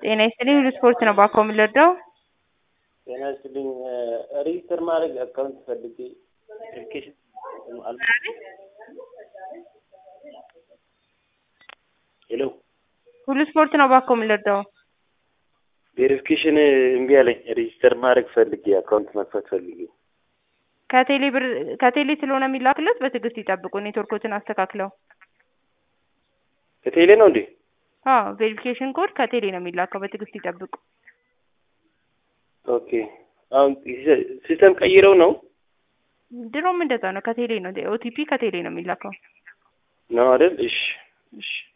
ጤና ይስጥልኝ ሁሉ ስፖርት ነው ባኮ የምንረዳው ጤና ይስጥልኝ ሬጅስተር ማድረግ አካውንት ፈልጌ ቬሪፊኬሽን ሄሎ ሁሉ ስፖርት ነው ባኮ የምንረዳው ቬሪፊኬሽን እምቢ አለኝ ሬጅስተር ማድረግ ፈልጌ አካውንት መክፈት ፈልጌ ከቴሌ ብር ከቴሌ ስለሆነ የሚላክለት በትዕግስት ይጠብቁ ኔትወርኮትን አስተካክለው ከቴሌ ነው እንዴ አዎ ቬሪፊኬሽን ኮድ ከቴሌ ነው የሚላከው በትዕግስት ይጠብቁ ኦኬ አሁን ሲስተም ቀይረው ነው ድሮም እንደዛ ነው ከቴሌ ነው ኦቲፒ ከቴሌ ነው የሚላከው ነው አይደል እሺ እሺ